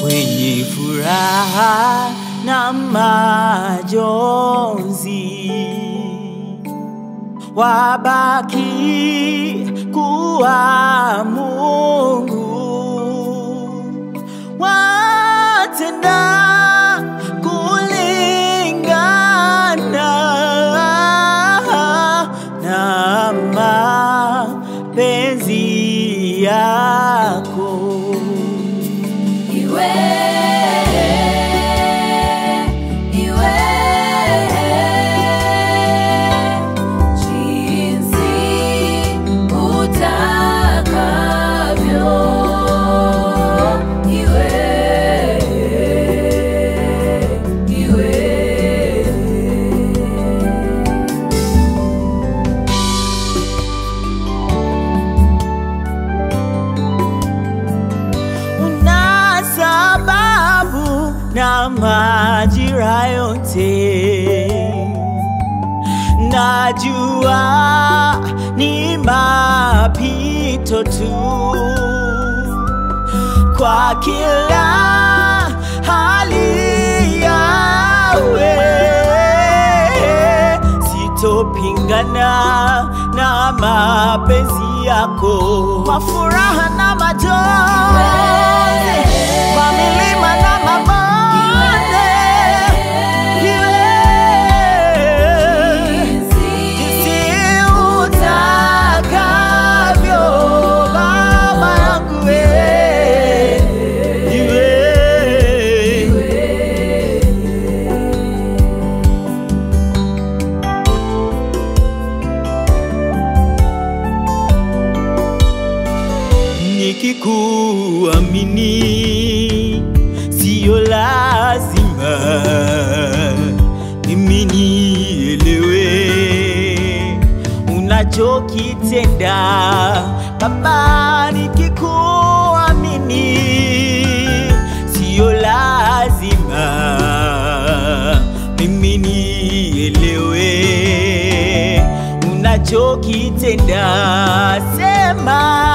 wenye furaha na majonzi wabaki kuwa Mungu watenda kulingana na mapenzi yako. Iwe, iwe, jinsi utakavyo. Iwe, iwe. una sababu na majira yote, najua ni mapito tu kwa kila hali yawe, sitopingana na mapenzi yako kwa furaha na majonzi, kwa milima na mabonde, iwe jinsi utakavyo, Baba yangu wewe, iwe nikikuamini siyo lazima mimi nielewe unachokitenda baba nikikuamini siyo lazima mimi nielewe unachokitenda sema